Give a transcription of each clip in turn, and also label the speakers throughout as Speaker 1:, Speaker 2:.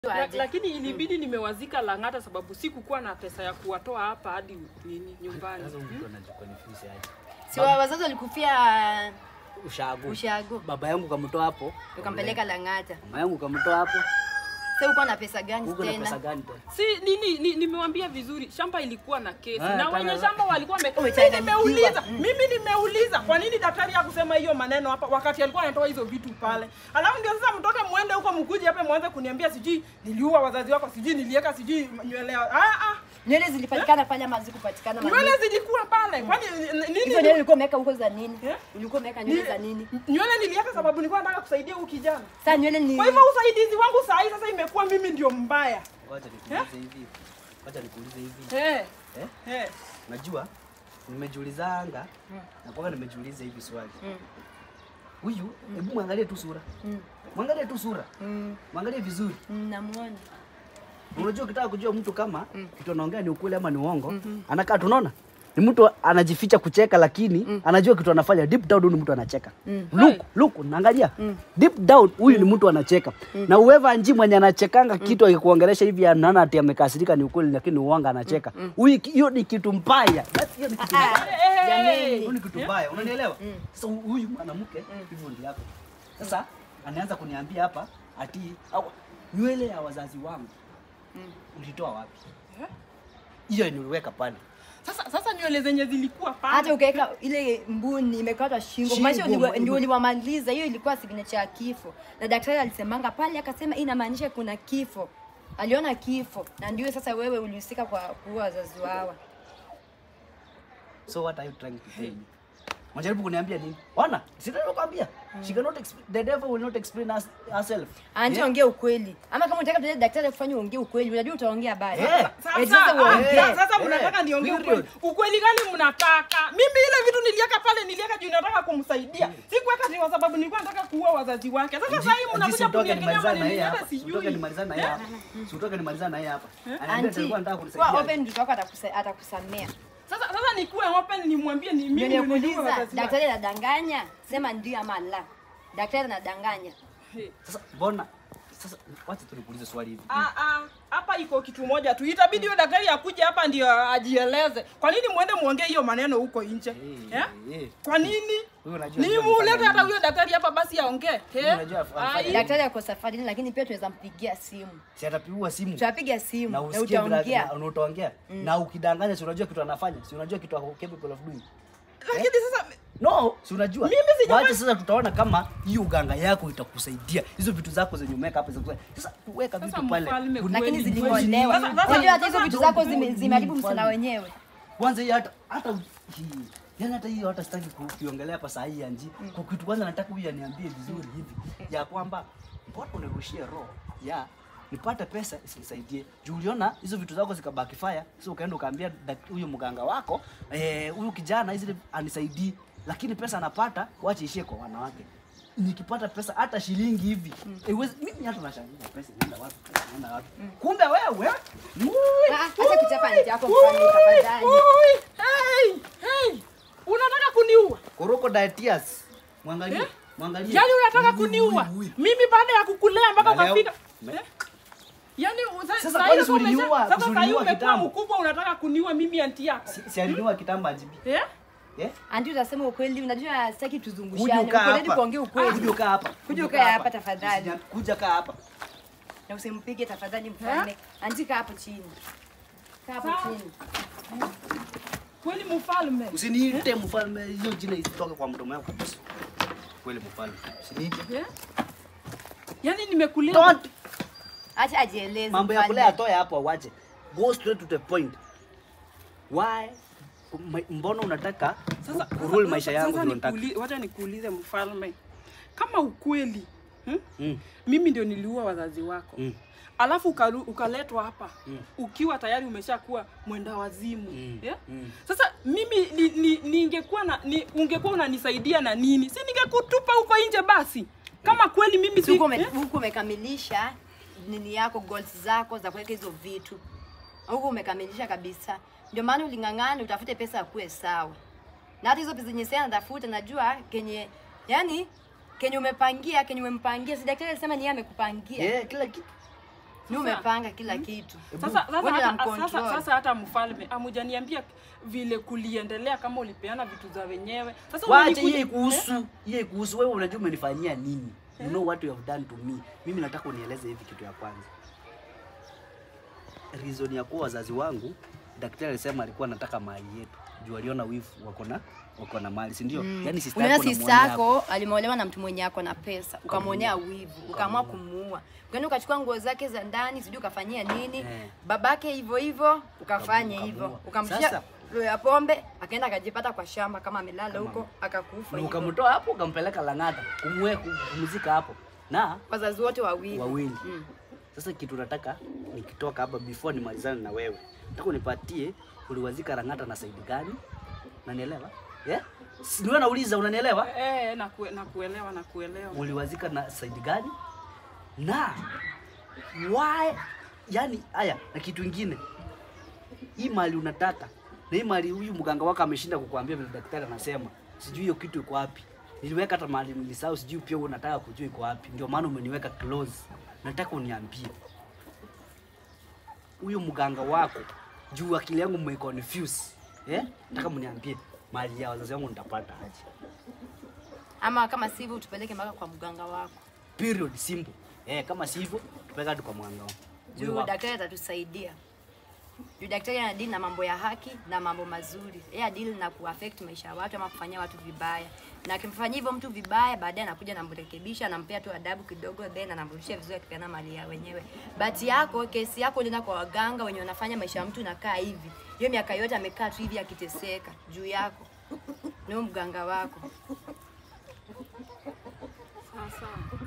Speaker 1: La,
Speaker 2: aje.
Speaker 1: lakini ilibidi nimewazika Lang'ata sababu sikukuwa na pesa ya kuwatoa hapa hadi nini nyumbani.
Speaker 3: Sasa mtu anajikonfuse aje.
Speaker 2: Si wa- wazazi walikufia
Speaker 3: Ushago.
Speaker 2: ushago
Speaker 3: Baba yangu kamtoa hapo.
Speaker 2: ukampeleka Lang'ata.
Speaker 3: Mama yangu kamtoa hapo.
Speaker 2: Sasa uko na pesa gani
Speaker 3: Huko na pesa
Speaker 2: tena?
Speaker 3: gani tena?
Speaker 1: Si nini ni, nimewambia vizuri, shamba ilikuwa na kesi
Speaker 3: Ah,
Speaker 1: na
Speaker 3: kama-
Speaker 1: wenye shamba walikuwa wame...
Speaker 2: Umechanganyikiwa.
Speaker 1: Mimi nimeuliza mimi nimeuliza kwa nini daktari hakusema hiyo maneno hapa wakati alikuwa anatoa hizo vitu pale. Alafu ndio sasa mtoke muende huko mkuje hapa mwanze kuniambia sijui niliua wazazi wako sijui niliweka sijui nywele. Ah ah.
Speaker 2: Nywele zilipatikana pale ama hazikupatikana?
Speaker 1: Nywele zilikuwa pale. Kwani nini?
Speaker 2: Hizo nywele ulikuwa umeweka huko za nini?
Speaker 1: Eh?
Speaker 2: Ulikuwa umeweka nywele za nini?
Speaker 1: Nywele niliweka sababu nilikuwa nataka kusaidia huyu kijana.
Speaker 2: Sasa nywele ni
Speaker 1: Kwa hivyo usaidizi wangu saa hii sasa imekuwa mimi ndio mbaya.
Speaker 3: Wacha nikuulize hivi. Wacha nikuulize hivi.
Speaker 1: Eh.
Speaker 3: Eh?
Speaker 1: Eh.
Speaker 3: Najua nimejiulizanga na kwa nimejiuliza hivi swali.
Speaker 2: Mm.
Speaker 3: Huyu hebu mwangalie tu sura.
Speaker 2: Mm.
Speaker 3: Mwangalie tu sura.
Speaker 2: Mm,
Speaker 3: Mwangalie vizuri.
Speaker 2: mm, namuona.
Speaker 3: Unajua ukitaka kujua mtu kama kitu anaongea ni ukweli ama ni uongo, anakaa tunaona ni mtu anajificha kucheka, lakini anajua kitu anafanya deep down. Huyu ni mtu anacheka. Look, look, naangalia deep down, huyu ni mtu anacheka. Na whoever anji mwenye anachekanga kitu akikuongelesha hivi, anaona ati amekasirika, ni ukweli, lakini ni uongo, anacheka. Huyu hiyo ni kitu mbaya. That's hiyo ni kitu mbaya.
Speaker 2: Ah, jameni.
Speaker 3: Hiyo ni kitu mbaya, unanielewa? Sasa huyu mwanamke hivyo ndio yako. Sasa anaanza kuniambia hapa ati au, nywele ya wazazi wangu ulitoa wapi?
Speaker 1: Eh?
Speaker 3: Hiyo niliweka pale.
Speaker 1: Sasa sasa nywele zenye zilikuwa pale.
Speaker 2: Hata ukaweka ile mbuni imekatwa shingo,
Speaker 3: Shingo,
Speaker 2: maisha
Speaker 3: mbuni.
Speaker 2: ndio uliwamaliza. Hiyo ilikuwa signature ya kifo, na daktari alisemanga pale, akasema hii inamaanisha kuna kifo. Aliona kifo, na ndio sasa wewe ulihusika kwa kuua wazazi wao.
Speaker 3: So what are you trying to tell me? Unajaribu kuniambia nini? Ona, sitaki kukwambia. She cannot explain, the devil will not explain us, herself.
Speaker 2: Anti,
Speaker 3: Yeah?
Speaker 2: ongea ukweli, ama kama unataka tuende daktari akufanye uongee ukweli, unajua utaongea baadaye.
Speaker 3: Eh.
Speaker 1: Sasa,
Speaker 2: Eh, sasa
Speaker 1: ah,
Speaker 2: uongee.
Speaker 1: sasa- sasa
Speaker 3: Eh,
Speaker 1: mnataka niongee
Speaker 3: period.
Speaker 1: ukweli. Ukweli gani mnataka? Mimi ile vitu niliweka pale niliweka juu nataka kumsaidia. Sikuweka ni kwa sababu nilikuwa nataka kuua wazazi wake. Sasa sasa hii mnakuja
Speaker 3: Utoke
Speaker 1: kuniekelea
Speaker 3: nimalizane na yeye
Speaker 1: maneno hata
Speaker 3: hapa. Utoke
Speaker 1: sijui.
Speaker 3: nimalizane na yeye hapa. Utoke nimalizane na yeye hapa. Anaambia
Speaker 2: Anti,
Speaker 3: alikuwa anataka
Speaker 2: kwa
Speaker 3: kunisaidia.
Speaker 2: open mtoto wako atakusa- atakusamea.
Speaker 1: Sasa sasa nikuwe open nimwambie ni mimi
Speaker 2: Ndio
Speaker 1: ndio niliua
Speaker 2: nikuuliza,
Speaker 1: wazazi wake.
Speaker 2: daktari anadanganya? Sema ndio ama la. Daktari anadanganya.
Speaker 1: Hey.
Speaker 3: Sasa mbona sasa wacha tu nikuulize swali hivi.
Speaker 1: Ah, ah, hapa iko kitu moja tu, itabidi huyo daktari akuje hapa ndio ajieleze. Kwa nini muende muongee hiyo maneno huko nje
Speaker 3: Eh,
Speaker 1: eh?
Speaker 3: eh.
Speaker 1: Kwa nini?
Speaker 3: Wewe unajua
Speaker 1: Ni
Speaker 3: ndio
Speaker 1: mulete
Speaker 3: amefanya
Speaker 1: hata
Speaker 3: nini?
Speaker 1: huyo daktari hapa basi aongee.
Speaker 3: Wewe unajua
Speaker 1: Eh?
Speaker 3: afanye
Speaker 1: Ai.
Speaker 3: nini?
Speaker 2: Daktari ako safarini, lakini pia tunaweza mpigia simu.
Speaker 3: Si atapigiwa simu.
Speaker 2: Tutapiga simu
Speaker 3: na
Speaker 2: na
Speaker 3: usikie vile
Speaker 2: utaongea.
Speaker 3: na- na utaongea na ukidanganya, si unajua kitu anafanya, si unajua kitu ako capable of doing.
Speaker 1: Lakini sasa
Speaker 3: No, si unajua.
Speaker 1: Mimi sijafanya-
Speaker 3: Wacha sasa tutaona kama hiyo uganga yako itakusaidia. Hizo vitu zako zenye umeweka hapa zitakusaidia. Sasa weka
Speaker 1: Sasa
Speaker 3: vitu pale.
Speaker 1: mfalme
Speaker 3: Kuna-
Speaker 2: Lakini
Speaker 1: Kweli,
Speaker 2: ziling'olewa.
Speaker 1: kweli. Sasa-
Speaker 2: Unajua hata hizo
Speaker 1: sasa-
Speaker 2: vitu zako zime-
Speaker 3: Don't
Speaker 2: zimeharibu
Speaker 3: do
Speaker 2: msichana
Speaker 3: mfalme.
Speaker 2: wenyewe.
Speaker 3: Kwanza hii hata hata hii. Yaani hata hiyo hata sitaki ku- kuiongelea hapa saa hii anji. Kwa kitu kwanza nataka huyu aniambie vizuri hivi ya kwamba mbona unirushie roho ya nipate pesa isinisaidie. Juu uliona hizo vitu zako zikabaki fire, sio ukaenda ukaambia dak- huyu mganga wako eh, huyu kijana hizi anisaidii, lakini pesa anapata wacha ishie kwa wanawake. Nikipata pesa hata shilingi hivi haiwezi mimi hata nashangaa pesa inaenda wapi? Pesa inaenda wapi? Kumbe wewe
Speaker 2: Ah, Acha kuchapa nje yako mfalme tafadhali.
Speaker 1: Ui, hey, hey. Unataka kuniua?
Speaker 3: Crocodile tears. Mwangalie.
Speaker 1: Eh?
Speaker 3: Mwangalie.
Speaker 1: Yaani unataka
Speaker 3: Ui,
Speaker 1: kuniua?
Speaker 3: ui, ui.
Speaker 1: Mimi baada ya kukulea mpaka
Speaker 3: Na leo-
Speaker 1: ukafika.
Speaker 3: Me-
Speaker 1: Eh? Yaani uza-
Speaker 3: Sasa
Speaker 1: saa
Speaker 3: kwani
Speaker 1: hizo
Speaker 3: si uliniua?
Speaker 1: umesha- Sasa
Speaker 3: Si
Speaker 1: saa hii
Speaker 3: uliniua
Speaker 1: umekuwa
Speaker 3: kitambo?
Speaker 1: mkubwa unataka kuniua mimi anti yako.
Speaker 3: Si, si alinua kitambo ajibi.
Speaker 1: Eh?
Speaker 3: Eh?
Speaker 2: Anti, utasema ukweli. Unajua sitaki
Speaker 3: Kuja
Speaker 2: tuzungushane.
Speaker 3: ukaa
Speaker 2: Ukweli
Speaker 3: hapa.
Speaker 2: kuongea ukweli.
Speaker 3: Kuja ukaa hapa.
Speaker 2: Kuja
Speaker 3: ukaa
Speaker 2: ukae hapa tafadhali.
Speaker 3: Usija- Kuja kaa hapa.
Speaker 2: Na usimpige tafadhali mfalme. Anti, kaa hapo chini. Kaa hapo
Speaker 1: Sawa.
Speaker 2: chini.
Speaker 1: Kweli mfalme.
Speaker 3: Usiniite mfalme, hiyo jina isitoke kwa mdomo wako kabisa. Kweli mfalme. Usiniite.
Speaker 1: Eh? Yaani nimekulea.
Speaker 3: Don't
Speaker 2: Acha ajieleze.
Speaker 3: mambo ya
Speaker 2: mfalme.
Speaker 3: kulea atoe hapo awache. Go straight to the point. Why m- mbona unataka
Speaker 1: Sasa
Speaker 3: kurule maisha yangu
Speaker 1: sasa
Speaker 3: vile unataka?
Speaker 1: nikuli- wacha nikuulize mfalme. Kama ukweli hmm?
Speaker 3: Mm.
Speaker 1: mimi ndio niliua wazazi wako
Speaker 3: Mm.
Speaker 1: alafu ukalu- ukaletwa hapa
Speaker 3: Mm.
Speaker 1: ukiwa tayari umeshakuwa mwenda wazimu
Speaker 3: Mm.
Speaker 1: yeah?
Speaker 3: Mm.
Speaker 1: Sasa mimi ni, ni, ningekuwa na ni, ungekuwa unanisaidia na nini? Si ningekutupa huko nje basi, kama kweli mimi si
Speaker 2: Huko ume-
Speaker 1: eh?
Speaker 2: huko umekamilisha nini yako goals zako za kuweka hizo vitu huko umekamilisha kabisa. Ndio maana uling'ang'ana utafute pesa ya kuwe sawa, na hata hizo pesa zenye sasa natafuta, najua kenye yani kenye umepangia kenye umempangia, si daktari alisema ni yeye amekupangia
Speaker 3: Eh, kila kitu.
Speaker 2: Ni umepanga kila kitu.
Speaker 1: Sasa sasa
Speaker 2: Wewe
Speaker 1: hata,
Speaker 2: unamcontrol.
Speaker 1: sasa, sasa hata mfalme amujaniambia vile kuliendelea kama ulipeana vitu za wenyewe. Sasa
Speaker 3: Wacha
Speaker 1: umenikuja-
Speaker 3: hiyo ikuhusu. Hiyo ikuhusu wewe unajua umenifanyia nini? You know what you have done to me. Mimi nataka unieleze hivi kitu ya kwanza. Reason ya kuwa wazazi wangu daktari alisema alikuwa anataka mali yetu. Juu aliona wivu wako na wako na mali, si ndio? Yaani sister
Speaker 2: Unaona
Speaker 3: yako na
Speaker 2: sister
Speaker 3: muone hapo.
Speaker 2: yako alimolewa na mtu mwenye ako na pesa, ukamwonea wivu, ukaamua kumuua. Ukaenda ukachukua nguo zake za ndani, sijui ukafanyia nini.
Speaker 3: Eh.
Speaker 2: Babake hivyo hivyo, ukafanya
Speaker 3: Ukamuua.
Speaker 2: hivyo.
Speaker 3: Sasa-
Speaker 2: Ukamshia roho ya pombe, akaenda akajipata kwa shamba kama amelala huko, akakufa.
Speaker 3: Na
Speaker 2: hivyo.
Speaker 3: ukamtoa hapo ukampeleka Lang'ata kumwe kumzika hapo. Na
Speaker 2: Wazazi wote wawili.
Speaker 3: wawili.
Speaker 2: Mm.
Speaker 3: Sasa kitu nataka nikitoka hapa before nimalizane na wewe. Nataka unipatie uliwazika Lang'ata na saidi gani? Unanielewa? Yeah? Si ndio nauliza unanielewa?
Speaker 1: Eh, nakue, nakuelewa nakuelewa.
Speaker 3: Uliwazika na saidi gani? Na why yani haya na kitu ingine. Hii mali unataka na hii mali huyu mganga wako ameshinda kukuambia vile daktari anasema. Sijui hiyo kitu iko wapi. Niliweka hata mali nilisahau, sijui pia wewe unataka kujua iko wapi. Ndio maana umeniweka close. Nataka uniambie. Huyu mganga wako juu akili yangu mmeconfuse. Eh? Nataka mniambie mali ya wazazi wangu nitapata aje.
Speaker 2: Ama kama sivyo utupeleke mpaka kwa mganga wako.
Speaker 3: period simple eh kama sivyo tupeleka hadi kwa mwanga
Speaker 2: Juu daktari atatusaidia. Juu daktari anadili na mambo ya haki na mambo mazuri. Yeye adili na kuaffect maisha ya watu ama kufanyia watu vibaya. Na akimfanyia hivyo mtu vibaya, baadaye anakuja anamrekebisha, anampea tu adabu kidogo, then anamrudishia vizuri akipeana mali ya wenyewe. But yako, kesi yako ulienda kwa waganga wenye wanafanya maisha ya mtu nakaa hivi. Hiyo miaka yote amekaa tu hivi akiteseka juu yako. Ni huyo mganga wako.
Speaker 1: Sasa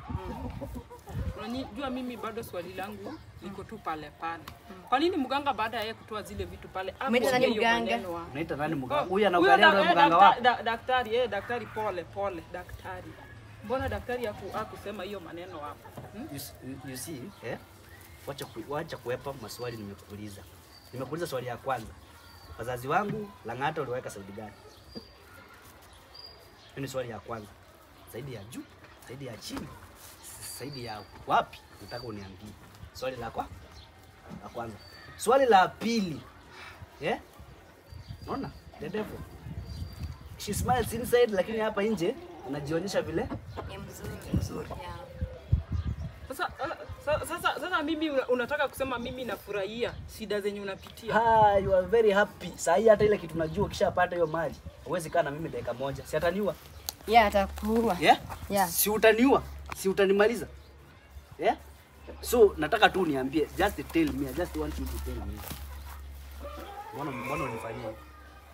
Speaker 1: unajua mimi bado swali langu liko tu pale pale. Kwa nini mganga baada ya yeye kutoa zile vitu pale
Speaker 2: Umeita nani
Speaker 1: hakuongea hiyo
Speaker 2: mganga?
Speaker 1: maneno hapo?
Speaker 3: unaita nani
Speaker 1: Oh,
Speaker 3: mganga huyu
Speaker 1: huyo
Speaker 3: anaangalia
Speaker 1: da-
Speaker 3: yule
Speaker 1: eh,
Speaker 3: mganga
Speaker 1: dakta-
Speaker 3: wako
Speaker 1: da- Daktari, eh, daktari pole pole, daktari. Mbona daktari haku- hakusema hiyo maneno hapo? Hmm?
Speaker 3: you, s- you see eh wacha ku, wacha kuepa maswali nimekuuliza nimekuuliza swali ya kwanza wazazi wangu Lang'ata uliweka saidi gani hiyo ni swali ya kwanza zaidi ya juu zaidi ya chini zaidi ya wapi nataka uniambie swali la kwa la kwanza swali la pili eh unaona the devil she smiles inside lakini hapa nje anajionyesha vile
Speaker 2: Ni mzuri. Mzuri. Yeah.
Speaker 1: Sasa eh, sa- sasa sasa mimi una- unataka kusema mimi nafurahia shida zenye unapitia.
Speaker 3: Ha, you are very happy. Saa hii hata ile kitu najua ukishapata hiyo mali, huwezi kaa na mimi dakika moja. Si ataniua?
Speaker 2: Yeah, atakuua.
Speaker 3: Yeah?
Speaker 2: Yeah.
Speaker 3: Si utaniua? Si utanimaliza? Yeah? So nataka tu niambie, just tell me, I just want you to tell me. Mbona mbona unifanyia? hivi?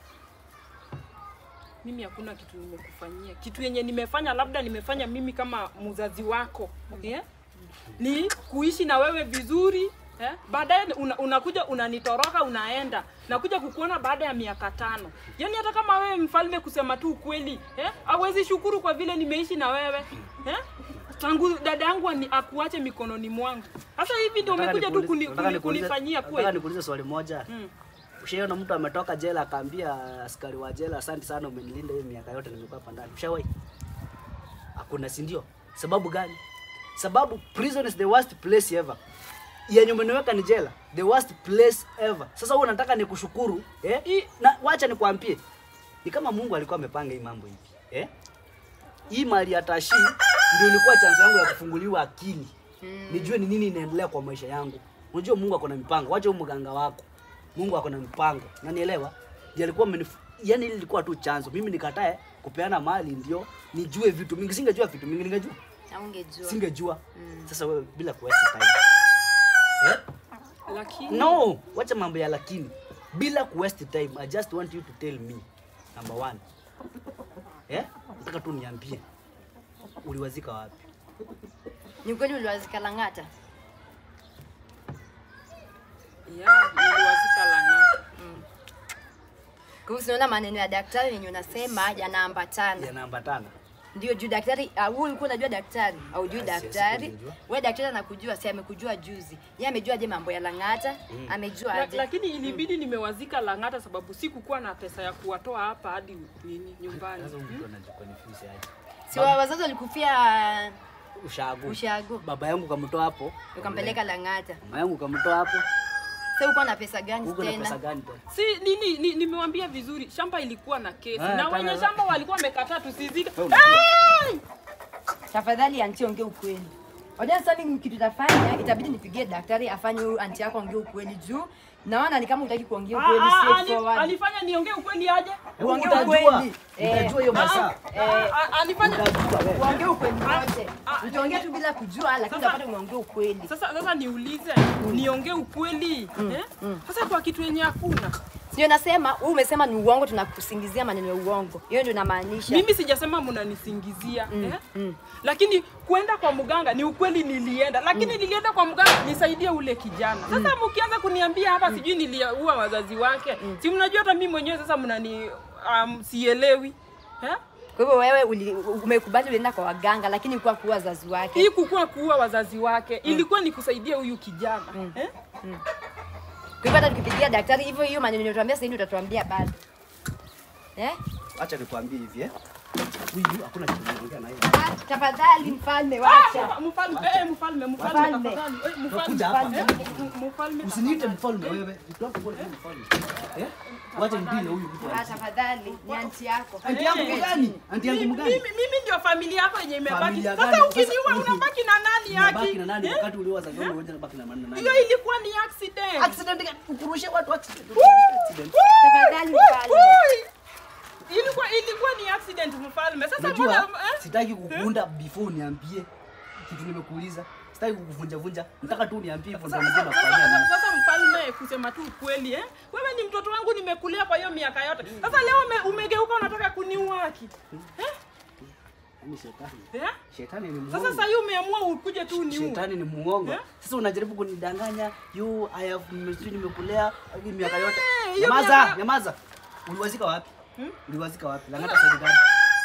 Speaker 1: Mimi hakuna kitu nimekufanyia. Kitu yenye nimefanya labda nimefanya mimi kama mzazi wako. Yeah? Ni kuishi na wewe vizuri. Eh? Baadaye una, unakuja unanitoroka unaenda. Nakuja kukuona baada ya miaka tano. Yaani hata kama wewe mfalme kusema tu ukweli, eh? Hawezi shukuru kwa vile nimeishi na wewe. Eh? Tangu dada yangu ani- akuache mikononi mwangu. Sasa hivi ndio
Speaker 3: Nataka
Speaker 1: umekuja tu
Speaker 3: nikuulize-
Speaker 1: kuni,
Speaker 3: nataka
Speaker 1: kuni,
Speaker 3: nikuulize-
Speaker 1: kunifanyia
Speaker 3: Nataka
Speaker 1: kweli.
Speaker 3: nikuulize swali moja.
Speaker 1: Mm.
Speaker 3: Ushaiona mtu ametoka jela akaambia askari wa jela, asante sana umenilinda hiyo miaka yote nimekuwa hapa ndani. Ushawahi? Hakuna, si ndio? Sababu gani? Sababu prison is the worst place ever. Yenye umeniweka ni jela, the worst place ever. Sasa wewe unataka nikushukuru eh?
Speaker 1: I-
Speaker 3: Na wacha nikwambie, ni kama Mungu alikuwa amepanga hii mambo hivi eh? Hii mali ya Tashi ndio ilikuwa chance yangu ya kufunguliwa akili nijue ni nini inaendelea kwa maisha yangu. Unajua Mungu ako na mipango, wacha huyo mganga wako. Mungu ako na mipango, unanielewa? Ndiye alikuwa amenif... yani ile ilikuwa tu chanzo. Mimi nikatae kupeana mali ndio nijue vitu mingi. Singejua vitu mingi, ningejua
Speaker 2: Na ungejua.
Speaker 3: singejua. Sasa wewe bila kuwaste time eh?
Speaker 1: Lakini
Speaker 3: No, wacha mambo ya lakini. Bila kuwaste time, I just want you to tell me number one. Eh? Nataka tu niambie. Uliwazika wapi?
Speaker 2: Ni kweli uliwazika Lang'ata?
Speaker 1: ya niliwazika Lang'ata.
Speaker 2: Kwa hiyo unaona maneno ya daktari yenye unasema yanaambatana.
Speaker 3: Yanaambatana.
Speaker 2: Ndio juu daktari au wewe ulikuwa unajua daktari au juu
Speaker 3: Ah, si-
Speaker 2: daktari.
Speaker 3: sikujua.
Speaker 2: Wewe daktari anakujua, si amekujua juzi. Yeye amejua je mambo ya Lang'ata? Amejua
Speaker 1: La,
Speaker 2: aje?
Speaker 1: lakini ilibidi nimewazika Lang'ata sababu sikukuwa na pesa ya kuwatoa hapa hadi nini nyumbani.
Speaker 3: Sasa mtu anajikonfuse aje.
Speaker 2: Si wa- wazazi walikufia
Speaker 3: ushago.
Speaker 2: Ushago.
Speaker 3: Baba yangu kamtoa hapo.
Speaker 2: Ukampeleka Lang'ata.
Speaker 3: Mama yangu kamtoa hapo.
Speaker 2: Sasa uko na pesa gani
Speaker 3: Huko na pesa
Speaker 2: tena?
Speaker 3: gani tena?
Speaker 1: Si nini ni, nimewambia vizuri, shamba ilikuwa na kesi
Speaker 3: Ah,
Speaker 1: na
Speaker 3: kama-
Speaker 1: wenye shamba walikuwa wamekataa tusizike.
Speaker 3: Wewe unajua.
Speaker 1: Hey!
Speaker 2: Tafadhali anti, ongea ukweli. Wajua sasa mimi kitu tafanya, itabidi nipigie daktari afanye huyu anti yako ongea ukweli juu naona ni kama hutaki kuongea ukweli
Speaker 1: Ah, ah, ali-
Speaker 2: straightforward.
Speaker 1: alifanya niongee ukweli aje?
Speaker 3: Hebu
Speaker 2: Uongee
Speaker 3: utajua.
Speaker 2: ukweli. Eh.
Speaker 3: Utajua hiyo masaa.
Speaker 2: Eh,
Speaker 1: Ah, ah, alifanya
Speaker 3: Utajua wewe.
Speaker 2: uongee ukweli wote.
Speaker 1: ah,
Speaker 2: Utaongea tu bila kujua, lakini
Speaker 1: Sasa-
Speaker 2: utapata umeongea ukweli.
Speaker 1: sasa sasa niulize niongee ukweli eh? Sasa kwa kitu yenye hakuna
Speaker 2: Sio nasema, wewe umesema ni uongo, tunakusingizia maneno ya uongo. Hiyo ndio inamaanisha.
Speaker 1: mimi sijasema mnanisingizia eh? Lakini kwenda kwa mganga ni ukweli, nilienda lakini nilienda kwa mganga nisaidie ule kijana. Sasa mkianza kuniambia hapa sijui niliua wazazi wake, si mnajua hata mimi mwenyewe sasa mnani um, sielewi eh?
Speaker 2: Kwa hivyo wewe uli- umekubali ulienda kwa waganga, lakini kwa kuwa wazazi wake.
Speaker 1: Hii kukuwa kuua wazazi wake ilikuwa ni kusaidia huyu kijana eh?
Speaker 2: Kwa hivyo hata tukipigia daktari hivyo, hiyo maneno unatuambia sasa hivi utatuambia bado. Eh?
Speaker 3: Acha nikwambie hivi eh. Huyu hakuna kitu naongea na yeye.
Speaker 2: Ah, Tafadhali mfalme, wacha.
Speaker 1: Ah, Mfalme, eh, mfalme, mfalme,
Speaker 2: Mfalme.
Speaker 1: tafadhali. Eh, mfalme,
Speaker 3: Utakuja hapa.
Speaker 1: eh, m- mfalme,
Speaker 3: Usiniite mfalme wewe. Nitoke kwa mfalme. Eh? Wacha nipile huyu mtu.
Speaker 2: Ah, tafadhali, ni anti yako.
Speaker 3: Anti yangu
Speaker 1: Eh.
Speaker 3: mgani? Anti yangu
Speaker 1: Mimi,
Speaker 3: mgani?
Speaker 1: mimi mimi ndio familia yako yenye imebaki.
Speaker 3: Familia
Speaker 1: Sasa
Speaker 3: gani?
Speaker 1: ukiniua
Speaker 3: Sasa-
Speaker 1: unabaki na nani
Speaker 3: Unabaki
Speaker 1: haki?
Speaker 3: na nani
Speaker 1: Eh?
Speaker 3: wakati ulioa wazazi wangu wote unabaki na nani?
Speaker 1: Hiyo ilikuwa ni accident.
Speaker 3: Accident gani? Ukurushe watu accident. Accident.
Speaker 2: Tafadhali mfalme.
Speaker 1: Ui! Ilikuwa ilikuwa ni accident mfalme. Sasa
Speaker 3: Unajua
Speaker 1: mbona eh?
Speaker 3: sitaki kukunda before uniambie kitu nimekuuliza. Sitaki kukuvunja vunja. Nataka tu uniambie hivyo ndio nijue nakufanyia
Speaker 1: Sasa
Speaker 3: nini.
Speaker 1: sasa mfalme, kusema tu ukweli eh? Wewe ni mtoto wangu nimekulea kwa hiyo miaka yote. Sasa leo ume, umegeuka unataka kuniua haki.
Speaker 3: Yaani shetani.
Speaker 1: Eh?
Speaker 3: Shetani ni
Speaker 1: Sasa
Speaker 3: muongo.
Speaker 1: sasa hiyo umeamua ukuje tu uniue.
Speaker 3: Shetani ni muongo.
Speaker 1: Eh?
Speaker 3: Sasa unajaribu kunidanganya. You I have nimesui nimekulea hadi miaka yote.
Speaker 1: Eh, hiyo
Speaker 3: Nyamaza,
Speaker 1: miaka-
Speaker 3: nyamaza. Uliwazika wapi? Uliwazika wapi? Langata sasa gani?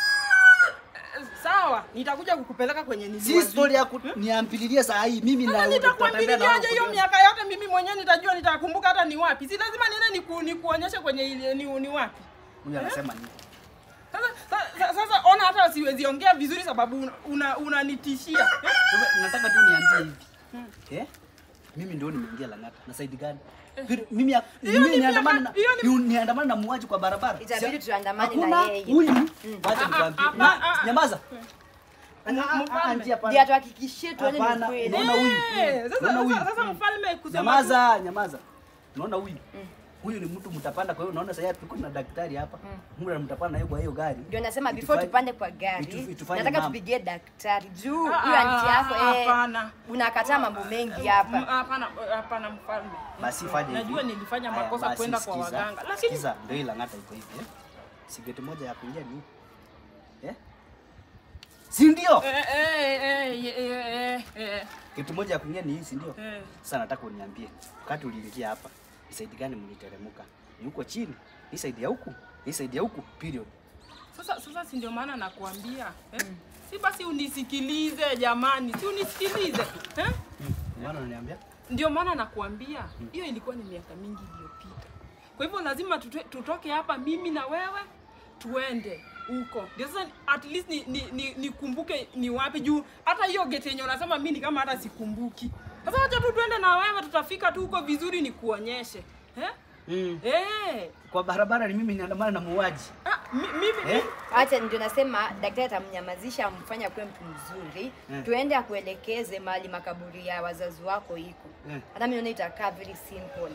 Speaker 1: Sawa, nitakuja kukupeleka kwenye
Speaker 3: Si
Speaker 1: niliwazika.
Speaker 3: story ya niampililie saa hii. Mimi na
Speaker 1: Sasa
Speaker 3: tutatembea na
Speaker 1: nitakuambiliaje hiyo
Speaker 3: wao.
Speaker 1: miaka yote mimi mwenyewe nitajua nitakumbuka hata ni wapi. Si lazima niende niku, nikuonyeshe kwenye ile ni, ni wapi.
Speaker 3: Huyu anasema nini?
Speaker 1: Sasa sasa, sasa ona hata siwezi ongea vizuri sababu unanitishia. Una, unanitishia. eh?
Speaker 3: Wewe, nataka tu niambie hivi. Eh? Mimi ndio nimeingia Langata. Na saidi gani? Pili, Mimi ya-
Speaker 1: Hiyo
Speaker 3: mimi
Speaker 1: ni
Speaker 3: niandamana na
Speaker 1: miaka- hiyo ni-
Speaker 3: ni- niandamana na muuaji kwa barabara.
Speaker 2: Itabidi
Speaker 3: Si-
Speaker 2: tuandamane na
Speaker 3: hakuna
Speaker 2: yeye.
Speaker 3: Huyu wacha
Speaker 1: Ah,
Speaker 3: nikwambie.
Speaker 1: ah,
Speaker 3: Na-
Speaker 1: ah, ah.
Speaker 3: Nyamaza.
Speaker 1: M-
Speaker 3: Ah, ah, ah,
Speaker 1: mfalme.
Speaker 3: anti, hapana.
Speaker 2: Ndio atuhakikishie tuone ni
Speaker 3: Hapana,
Speaker 2: kweli.
Speaker 3: unaona huyu?
Speaker 1: Eh, Sasa
Speaker 3: Unaona huyu?
Speaker 1: sasa sasa mfalme kusema
Speaker 3: Nyamaza, nyamaza. Unaona huyu? Huyu ni mtu mtapanda kwa hiyo unaona sasa tuko na daktari hapa. Mungu mtapanda naye kwa hiyo gari.
Speaker 2: Ndio nasema before
Speaker 3: Itufanye-
Speaker 2: tupande kwa gari,
Speaker 3: itu- itufanye
Speaker 2: nataka
Speaker 3: mambo.
Speaker 2: tupigie daktari juu
Speaker 1: Ah,
Speaker 2: huyo
Speaker 1: ah,
Speaker 2: anti yako
Speaker 1: ah,
Speaker 2: eh,
Speaker 1: hapana.
Speaker 2: unakataa mambo mengi
Speaker 1: M-
Speaker 2: hapa.
Speaker 1: Hapana, hapana mfalme.
Speaker 3: Basi fanye hivi.
Speaker 1: Najua nilifanya
Speaker 3: Haya,
Speaker 1: makosa
Speaker 3: basi
Speaker 1: kwenda kwa
Speaker 3: sikiza,
Speaker 1: waganga. Lakini
Speaker 3: sikiza, ndio hii Lang'ata iko hivi eh. Sigeti moja ya kuingia ni eh? Si ndio?
Speaker 1: eh eh eh eh eh eh
Speaker 3: Kitu moja ya kuingia ni hii, si ndio?
Speaker 1: eh.
Speaker 3: Sasa nataka uniambie, wakati uliingia hapa, ni side gani mliteremka? Ni huko chini? Ni side ya huku? Ni side ya huku? Period.
Speaker 1: Sasa sasa si ndio maana nakuambia eh? Si basi unisikilize jamani, si unisikilize eh?
Speaker 3: Unaona unaniambia?
Speaker 1: Ndio maana nakuambia hiyo ilikuwa ni miaka mingi iliyopita. Kwa hivyo lazima tutwe, tutoke hapa mimi na wewe tuende huko. Ndio sasa at least ni, ni, ni, nikumbuke ni wapi juu hata hiyo gate yenye unasema mimi ni kama hata sikumbuki. Sasa wacha tu tuende na wewe tutafika tu huko vizuri nikuonyeshe. Eh?
Speaker 3: Mm.
Speaker 1: Eh.
Speaker 3: Kwa barabara ni mimi niandamana na muuaji.
Speaker 1: Ah, mi- mimi
Speaker 3: Eh?
Speaker 2: Acha ndio nasema daktari atamnyamazisha, amfanye akuwe mtu mzuri,
Speaker 3: Eh.
Speaker 2: tuende akuelekeze mahali makaburi ya wazazi wako iko.
Speaker 3: Eh.
Speaker 2: Hata mimi naona itakaa very simple.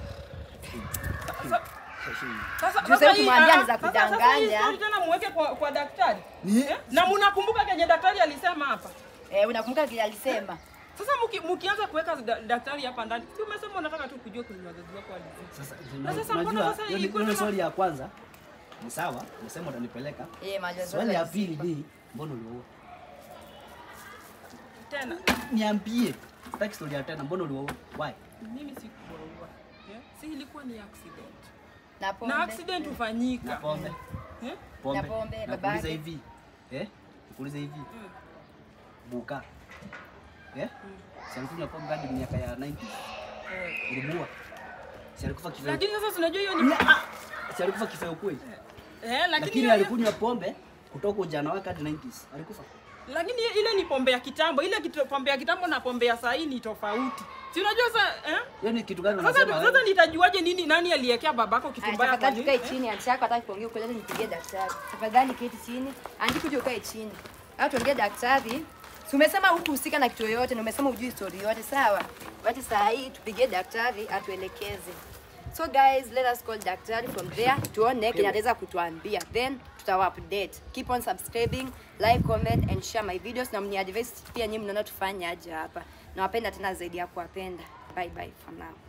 Speaker 1: Sasa
Speaker 2: Juu
Speaker 1: sasa
Speaker 2: sasa
Speaker 1: hii
Speaker 2: ukimwambia
Speaker 1: ah,
Speaker 2: ni za
Speaker 1: ah, sasa- sasa hii
Speaker 2: kudanganya.
Speaker 1: story tena muweke kwa, kwa daktari.
Speaker 3: Ni-
Speaker 1: Eh? Na mnakumbuka kenye daktari alisema hapa.
Speaker 2: Eh, unakumbuka kile alisema?
Speaker 1: Sasa muki, mukianza kuweka da, daktari hapa ndani, si umesema unataka tu kujua kwenye wazazi wako walizaa.
Speaker 3: Sasa
Speaker 1: Na sasa mbona
Speaker 3: unajua
Speaker 1: sasa
Speaker 3: hiyo ni-
Speaker 1: ilikuwa
Speaker 3: hiyo ni
Speaker 1: tena-
Speaker 3: swali ya kwanza. Ni sawa, umesema utanipeleka.
Speaker 2: Eh, majazo.
Speaker 3: Swali ya pili ni mbona ulioa?
Speaker 1: Tena
Speaker 3: Niambie. Sitaki story ya tena, mbona ulioa? Why?
Speaker 1: mimi sikuwaua. Yeah? Si ilikuwa ni accident.
Speaker 2: Na pombe.
Speaker 1: Na accident hufanyika.
Speaker 3: Na pombe.
Speaker 1: Eh?
Speaker 3: Pombe.
Speaker 2: Na pombe,
Speaker 3: Nakuuliza
Speaker 2: babake.
Speaker 3: hivi. Eh? Nikuuliza hivi.
Speaker 1: Mm.
Speaker 3: Buka. Eh? Si alikunywa pombe hadi miaka ya 90.
Speaker 1: Eh.
Speaker 3: Ilimuua. Si alikufa kifo.
Speaker 1: Lakini sasa tunajua hiyo ni
Speaker 3: Ni- ah, Si alikufa kifo ya ukweli.
Speaker 1: eh, lakini
Speaker 3: Lakini
Speaker 1: hiyo-
Speaker 3: alikunywa pombe kutoka ujana wake hadi 90s. Alikufa.
Speaker 1: lakini ile ni pombe ya kitambo ile kitu, pombe ya kitambo na pombe ya sahii ni tofauti si unajua sasa eh?
Speaker 3: Hiyo ni kitu gani
Speaker 1: sasa
Speaker 3: unasema?
Speaker 1: sasa
Speaker 3: wewe?
Speaker 1: nitajuaje nini nani aliekea babako kitu
Speaker 2: Aya,
Speaker 1: mbaya kwa
Speaker 2: tafadhali
Speaker 1: nini
Speaker 2: tukae
Speaker 1: eh?
Speaker 2: chini, anti yako hataki kuongea ukweli, nipigie daktari. Tafadhali keti chini, anti kuja ukae chini. Au tuongee daktari. Si umesema hukuhusika na kitu yoyote na umesema hujui story yote, sawa? Wacha saa hii tupigie daktari atuelekeze. So guys, let us call daktari from there tuone kile ataweza kutuambia. Then tutawa update. Keep on subscribing, like, comment and share my videos na mni advise pia nyinyi mnaona tufanye aje hapa. Nawapenda tena zaidi ya kuwapenda. Bye bye for now.